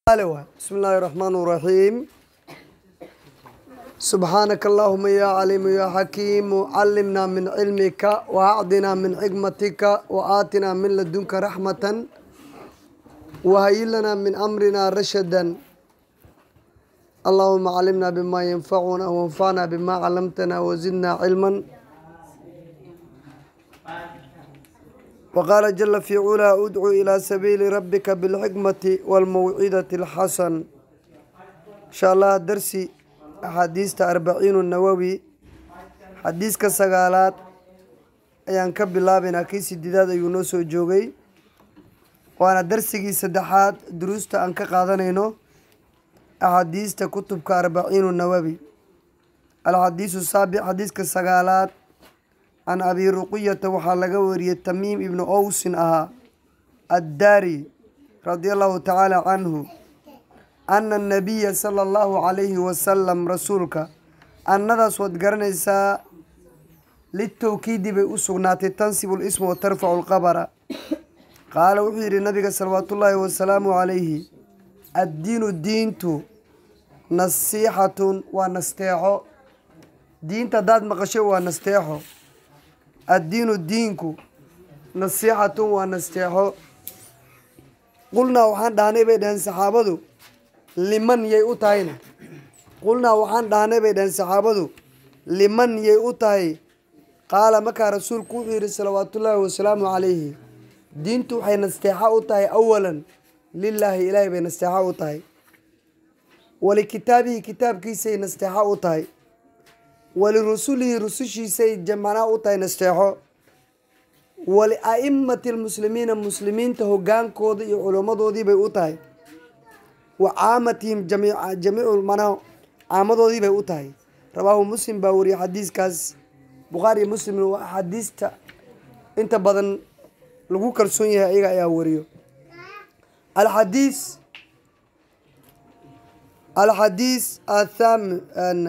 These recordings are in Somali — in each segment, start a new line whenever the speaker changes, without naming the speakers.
بسم الله الرحمن الرحيم سبحانك اللهم يا عليم يا حكيم علمنا من علمك وأعطنا من حكمتك وآتنا من لدنك رحمة وهيئ لنا من أمرنا رشدا اللهم علمنا بما ينفعنا وانفعنا بما علمتنا وزدنا علما وقال جل في علا ادعو إلى سبيل ربك بالحكمة والموعظة الحسن إن شاء الله درسي أحاديث أربعين النووي حديث كسقالات ayaan ka bilaabaynaa kii sideedaad ayuu noo soo joogay waana darsigii saddexaad duruusta aan ka qaadanayno axaadiista kutubka arbaciinu nawawi alxadiisu saabic xadiiska sagaalaad can abi ruqiyata waxaa laga wariyey tamiim ibnu owsin ahaa addaari radia allahu tacaala canhu ana anabiya sala allahu calayhi wasalam rasuulka annadaas waad garanaysaa litowkiidi bay u sugnaatay tansibu lisma wa tarfacu lqabara qaala wuxuu yidhi nabiga salawaatullaahi wasalaamu calayhi addiinu diintu nasiixatun waa nasteexo diinta haddaad maqasho waa nasteexo addiinu diinku nasiixatun waa nasteexo qulnaa waxaan dhahnay bay dhaheen saxaabadu liman yay u tahayna qulnaa waxaan dhahnay bay dhaheen saxaabadu liman yay u tahay qaala markaa rasuulku wuxuu yidhi salawaatullaahi wasalaamu calayhi diintu waxay nasteexo u tahay awalan lilaahi ilaahay bay nasteexo u tahay walikitaabihi kitaabkiisay nasteexo u tahay walirusulihi rusushiisay jamana u tahay nasteexo walia'imati lmuslimiina muslimiinta hogaankooda iyo culummadoodii bay u tahay wa caamatihim jamiicu manaa caamadoodii bay u tahay rawaahu muslim baa wariyay xadiiskaas bukhaari iyo muslimna waa axaadiista inta badan lagu kalsoon yahay ayaga ayaa wariyo alxadiis alxadiis athami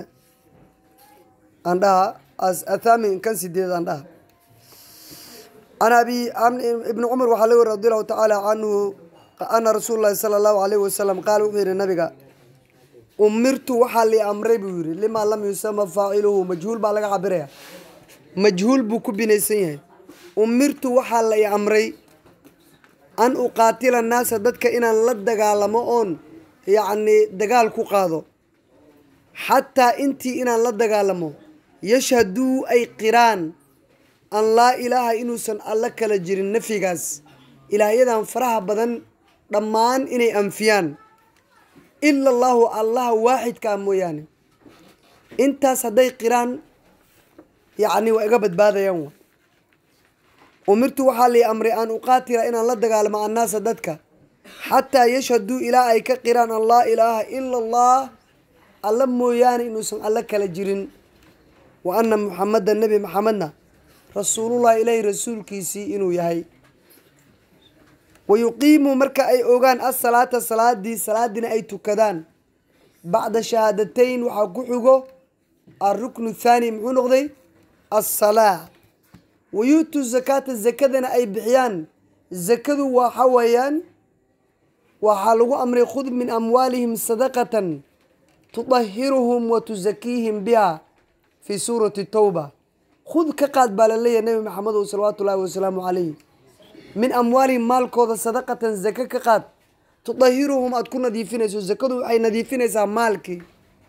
andhaha athami kan sideed andhaha can abi ibni cumar waxaa laga wari radi allahu tacaala canhu ana rasuul llahi sala allahu alayhi wasalam qaala wuxuu yihi nabiga umirtu waxaa li amray buu yihi limaa lam yusama faaciluhu majhuul baa laga cabiraya majhuul buu ku binaysan yahay umirtu waxaa la i amray an uqaatila naasa dadka inaan la dagaalamo oon yacni dagaal ku qaado xataa intii inaan la dagaalamo yashhaduu ay qiraan an laa ilaaha inuusan alla kala jirin nafyigaas ilaahyadan faraha badan dhammaan inay anfiyaan ila allahu allaha waaxidkaa mooyaane intaas hadday qiraan yacni waa iga badbaadayaan wa umirtu waxaa lii amray an uqaatila inaan la dagaalamo annaasa dadka xataa yashhaduu ilaa ay ka qiraan an laa ilaaha ila allah alla mooyaane inuusan alla kala jirin wa ana muxameda nebi maxamedna rasuulullahi ilaahi rasuulkiisii inuu yahay wa yuqiimuu marka ay ogaan asalaata salaadii salaadiina ay tukadaan bacda shahaadateyn waxaa ku xigo alruknu thaani muxuu noqday assalaa wa yu'tuu zakaata zakadana ay bixiyaan zakadu waxa weeyaan waxaa lagu amray khud min amwaalihim sadaqatan tudahiruhum wa tusakiihim biha fii suurati towba khud ka qaad baa laleeyahay nebi maxamedow salawaatu ullaahi wasalaamu calayh min amwaalihim maalkooda sadaqatan zake ka qaad tudahiruhum aada ku nadiifinayso zakadu waxay nadiifinaysaa maalkii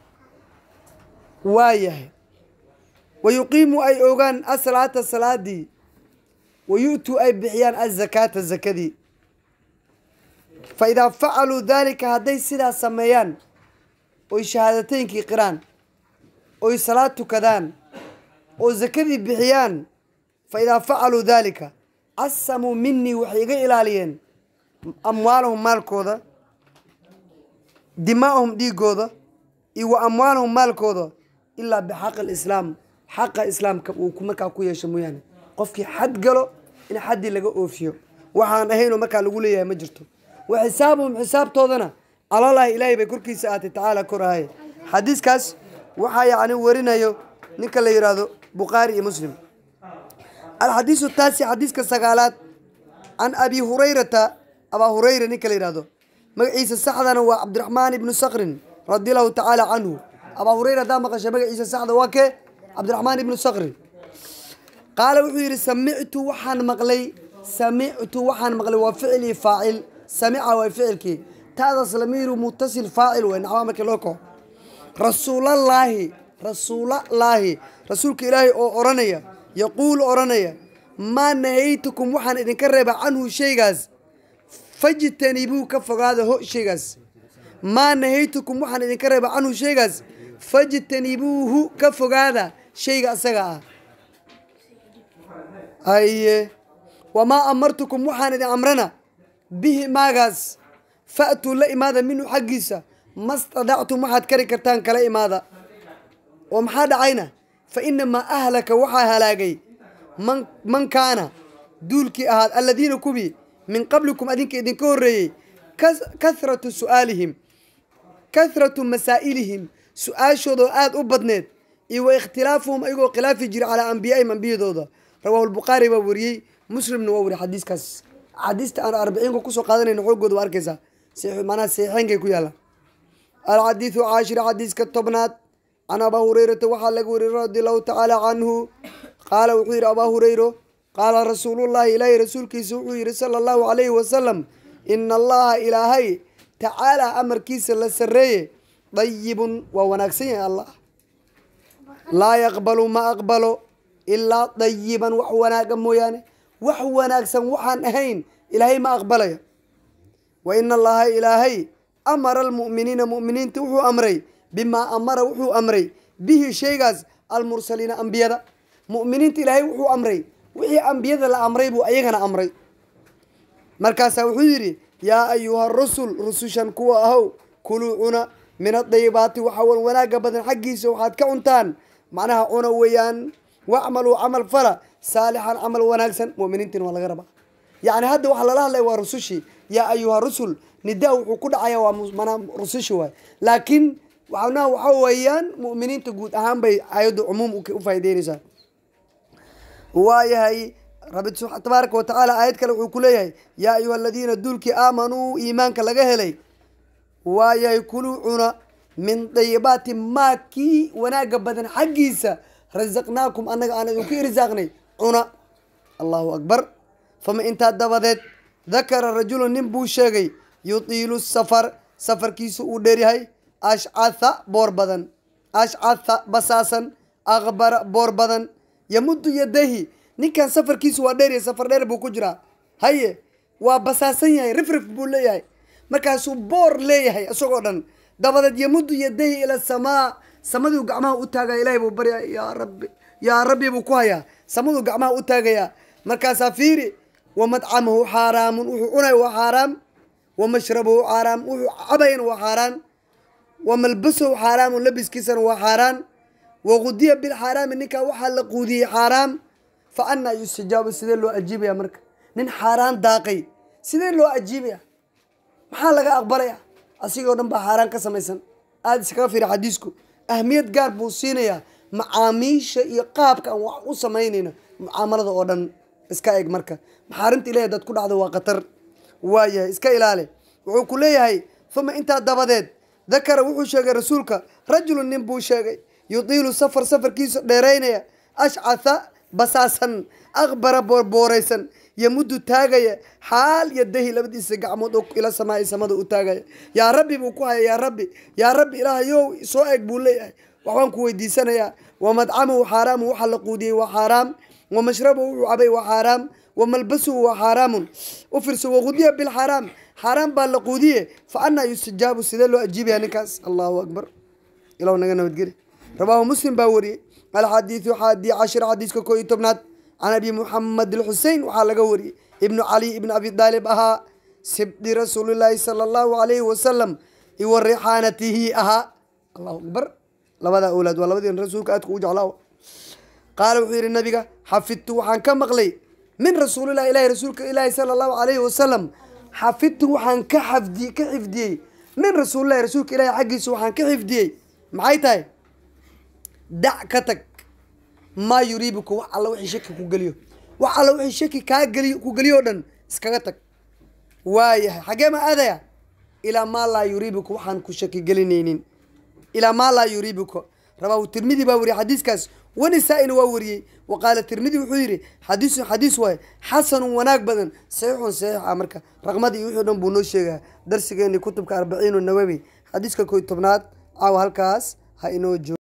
waayahay wa yuqiimu ay ogaan asalaata salaadii wa yu-tuu ay bixiyaan azakaata zakadii fa idaa facaluu daalika hadday sidaas sameeyaan oy shahaadateynkii qiraan oy salaad tukadaan oo zakadii bixiyaan fa idaa facaluu daalika casamuu minii waxay iga ilaaliyeen amwaalahum maalkooda dimaa'ahum dhiigooda iyo wa amwaalahum maalkooda ilaa bixaqi alislaam xaqa islaamka uu markaa ku yeesho mooyaane qofkii xad galo in xaddii laga oofiyo waxaan ahaynoo markaa lagu leeyahay ma jirto wa xisaabuhum xisaabtoodana calalahi ilaahay bay korkiisa aatay tacaala kor ahaye xadiiskaas waxaa yacni warinayo ninka la yidhaahdo bukhaari iyo muslim alxadiisu taasi xadiiska sagaalaad can abi hurayrata abaa hurayra ninka la yidhahdo magaciisa saxdana waa cabdiraxmaan ibnu sakrin radi allahu tacaala canhu abaa hureyra haddaa maqasha magaciisa saxda waa kee cabdiraxmaan ibnu sakrin qaala wuxuu yidhi samictu waxaan maqlay samictu waxaan maqlay waa ficilii faacil samica waa ficilkii taadaas lamiiru mutasil faacil wey nacwaa markii loo kaco rasuulallaahi rasuulallaahi rasuulka ilaahay oo odhanaya yaquul odhanaya maa nahaytukum waxaan idinka reeba canhu shaygaas fajtanibuu ka fogaada ho shaygaas maa nahaytukum waxaan idinka reeba canhu shaygaas fajtanibuuhu ka fogaada shayga asaga ah haye wamaa amartukum waxaan idin amrana bihi maagaas fa'tuu la imaada minhu xaggiisa mastadactum waxaad kari kartaan kala imaada oo maxaa dhacayna fa inamaa ahlaka waxaa halaagay man man kaana duulkii ahaad alladiina kuwii min qablikum adinka idinka horreeyey kathratu su'aalihim kathratu masaa'ilihim su-aashoodoo aada u badneed iyo wa ikhtilaafuhum ayagoo khilaafi jira calaa ambiyaaihim ambiyadooda rawaahu lbukhaari baa wariyey muslimna waa wariy xadiiskaas axaadiista aan arbiciinka kusoo qaadanayna xoogooda waa arkaysaa manaha saxiixeynkay ku yaalaan alxadiidu caashir xadiiska tobnaad can abaa hureyrata waxaa laga wariyey radi allahu tacaala canhu qaala wuxuu yidhi abaa hureyro qaala rasuulullahi ilaahi rasuulkiisa wuxuu yidhi sala allahu calayhi wasalam ina allaha ilaahay tacaalaa amarkiisa la sarreeye dayibun waa wanaagsan yahay allah laa yaqbalu ma aqbalo ilaa dayiban wax wanaaga mooyaane wax wanaagsan waxaan ahayn ilaahay ma aqbalaya wa ina allaha ilaahay amara almu'miniina mu'miniinta wuxuu amray bimaa amara wuxuu amray bihi shaygaas almursaliina ambiyada mu'miniinta ilaahay wuxuu amray wixii ambiyada la amray buu ayagana amray markaasaa wuxuu yidhi yaa ayuha rusul rusushan kuwa ahow kuluu cuna min adayibaati waxa wan wanaaga badan xaggiisa waxaad ka cuntaan macnaha cuna weeyaan wacmaluu camal fala saalixan camal wanaagsan muminiintiin waa laga rabaa yacni hadda waxaa lala hadlaya waa rusushii yaa ayuha rusul nidaa wuxuu ku dhacaya waa manaa rusushi waay laakiin waxna waxa weeyaan mu'miniinta guud ahaan bay aayaddu cumuum u faa'ideynaysaa waayahay rabbi tabaaraka wa tacaala aayad kale wuxuu ku leeyahay yaa ayuha aladiina duulkii aamanuu iimaanka laga helay waayahay kuluu cuna min dayibaati maa kii wanaaga badan xaggiisa rasaqnaakum annaga aan idinku irsaaqnay cuna allahu akbar fama intaa dabadeed dakara rajulu nin buu sheegay yutiilu safar safarkiisu uu dheeryahay ashcatha boor badan ashcatha basaasan akbara boor badan yamuddu yadahi ninkan safarkiisu waa dheeryahay safar dheer buu ku jiraa haye waa basaasan yahay rifrif buu leeyahay markaasuu boor leeyahay isagoo dhan dabadeed yamuddu yadahi ila samaa samaduu gacmaha u taagaya ilahay buu barya yaa rabbi yaa rabbi buu ku hayaa samaduu gacmaha u taagayaa markaasaa fiiri wa madcamahu xaaraamun wuxuu cunay waa xaaraam wa mashrabuhu xaaraam wuxuu cabayana waa xaaraan wa malbasahu xaaraamun labiskiisana waa xaaraan wa gudiya bilxaaraami ninkaa waxaa la quudiyey xaaraam fa anaa yustajaabu sidee loo ajiibaya marka nin xaaraan daaqay sidee loo ajiibaya maxaa laga aqbalaya asigoo dhan baa xaaraan ka samaysan aada iskaga fiiri xadiisku ahmiyad gaar buu siinayaa macaamiisha iyo qaabka aan wax u samaynayno mucaamalada oo dhan iska eg marka maxaarimta ilahi dad ku dhacdo waa khatar waayahay iska ilaali wuxuu ku leeyahay uma intaa dabadeed dakara wuxuu sheegay rasuulka rajulun nin buu sheegay yudiilu safar safarkiisa dheeraynaya ashcatha basaasan akbara boorbooraysan yamuddu taagaya xaal yadahi labadiisa gacmood oo ila samaai samada u taagaya yaa rabbi buu ku haya yaa rabbi yaa rabbi ilaahayow soo eg buu leeyahay waxbaan ku weydiisanayaa wa madcamuhu xaaraamu waxa la quudiyey waa xaaraam wa mashrabuhu wuxuu cabay waa xaaraam wa malbasuhu waa xaaraamun u firso waqudiya bilxaaraam xaaraam baa la quudiye fa anaa yustajaabu sidee loo ajiibaya ninkaas allahu akbar ilaw naga nabadgeli rawaahu muslim baa wariyey alxadiidu xaadi cashir xadiiska koo iyo tobnaad can abi muxamed alxusein waxaa laga wariyey ibnu cali ibn abi daalib ahaa sibdi rasuulilaahi sala allahu alayhi wasalam iwa rixaanatihi ahaa allahu akbar labadaa awlaad waa labadii rasuulka aadka u jeclaa qaala wuxuu yidhi nabiga xafidtu waxaan ka maqlay min rasuulillahi ilahi rasuulka ilaahi sala allahu alayhi wasalam xafidtu waxaan ka xafdi ka xifdiyey min rasuulillahi rasuulka ilahi xaggiisa waxaan ka xifdiyey maxay tahay dac ka tag maa yuriibuka wax alla wixii shaki ku geliyo wax alla wixii shaki kaa geliyo ku geliyo o dhan iskaga tag waayahay xaggee ma aadaya ilaa maa laa yuriibuka waxaan ku shaki gelinaynin ilaa maa laa yuriibuka rawaahu tirmidi baa wariyey xadiiskaas wanisaa-ina waa wariyey wa qaala tirmidi wuxuu yidhi xadiisun xadiis waaye xasanun wanaag badan saxiixun saxiix ah marka raqmadii wixii dhan buu noo sheegaa darsigeeni kutubka arbaciinu nawawi xadiiska koy tobnaad caawa halkaas ha inoo joogo